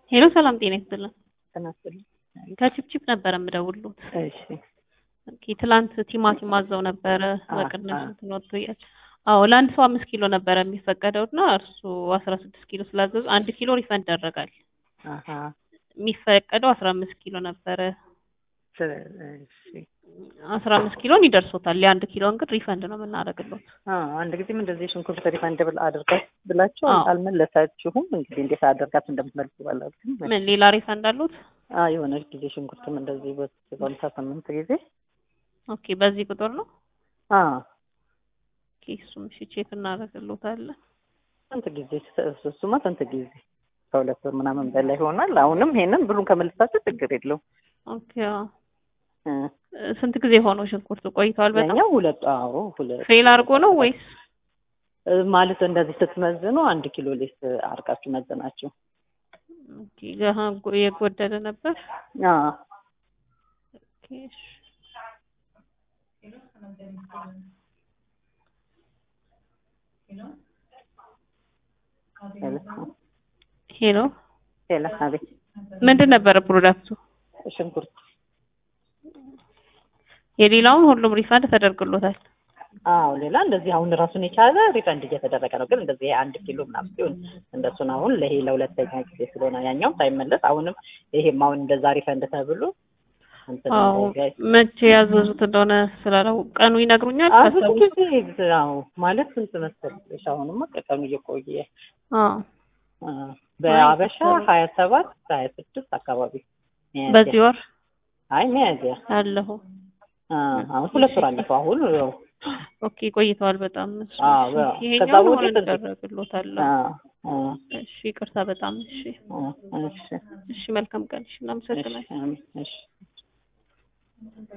ሄሎ ሰላም ጤና ይስጥልን። ተናስተልኝ ከቺፕቺፕ ነበረ የምደውልሎት። እሺ ኦኬ ትላንት ቲማቲም አዘው ነበረ አ- በቅናሽ አ- እንትን ወጥቶ እያለ አዎ ለአንድ ሰው አምስት ኪሎ ነበረ የሚፈቀደው እና እርሱ አስራ ስድስት ኪሎ ስላዘዙ አንድ ኪሎ ሪፈንድ ይደረጋል። አሀ የሚፈቀደው አስራ አምስት ኪሎ ነበረ። ስለ- እሺ አስራ አምስት ኪሎን ይደርሶታል። የአንድ ኪሎን ግን ሪፈንድ ነው የምናደርግሎት። አዎ አንድ ጊዜም እንደዚህ ሽንኩርት ሪፋንድ ብል አድርጋት ብላችሁ አዎ። አልመለሳችሁም። እንግዲህ እንዴት አደርጋችሁ እንደምትመልሱ ባላችሁ ምን ሌላ ሪፈንድ አሉት? አዎ የሆነች ጊዜ ሽንኩርትም እንደዚህ በሀምሳ ስምንት ጊዜ ኦኬ በዚህ ቁጥር ነው። አዎ ኦኬ እሱም እሺ ቼክ እናደርግሎታለን። ስንት ጊዜ እሱ- እሱማ ስንት ጊዜ ከሁለት ወር ምናምን በላይ ይሆናል። አሁንም ይሄንን ብሩን ከመልሳችሁ ችግር የለውም። ኦኬ አዎ። እ ስንት ጊዜ ሆነው ሽንኩርቱ ቆይተዋል? በጣም ያኛው ሁለት አዎ ሁለት ፌል አድርጎ ነው ወይስ እ ማለት እንደዚህ ስትመዝኑ አንድ ኪሎ ሌስ አርቃችሁ መዘናችሁ። ኦኬ ገሀ የጎደለ ነበር? አዎ ኦኬ እሺ። ሄሎ ሌላ አቤት ምንድን ነበረ ፕሮዳክቱ? ሽንኩርት የሌላውን ሁሉም ሪፋንድ ተደርግሎታል። አዎ ሌላ እንደዚህ አሁን ራሱን የቻለ ሪፈንድ እየተደረገ ነው። ግን እንደዚህ አንድ ኪሎ ምናምን ሲሆን እንደሱን አሁን ለይሄ ለሁለተኛ ጊዜ ስለሆነ ያኛው ሳይመለስ አሁንም ይሄም አሁን እንደዛ ሪፈንድ ተብሎ እንትን አዎ እንዳይጋይ- መቼ ያዘዙት እንደሆነ ስላለው ቀኑ ይነግሩኛል። አዎ ብዙ ከሰው ጊዜ አዎ ማለት ስንት መሰለሽ አሁንማ ቀኑ እየቆየ አዎ አ፣ በአበሻ ሀያ ሰባት ሀያ ስድስት አካባቢ ሚያዝያ። በዚህ ወር አይ ሚያዝያ አለሁ። አ፣ አሁን ሁለት ወር አለፈው አሁን ያው ኦኬ ቆይተዋል በጣም እሱ። አዎ፣ እሺ፣ አዎ። ከዛ ይሄኛው ወዲህ ሆነ እንትን- ይደረግሎታል። አ፣ አ፣ እሺ ይቅርታ በጣም እሺ። አ፣ እሺ እሺ መልካም ቀን። እሺ እናመሰግናለን። እሺ አሜን፣ እሺ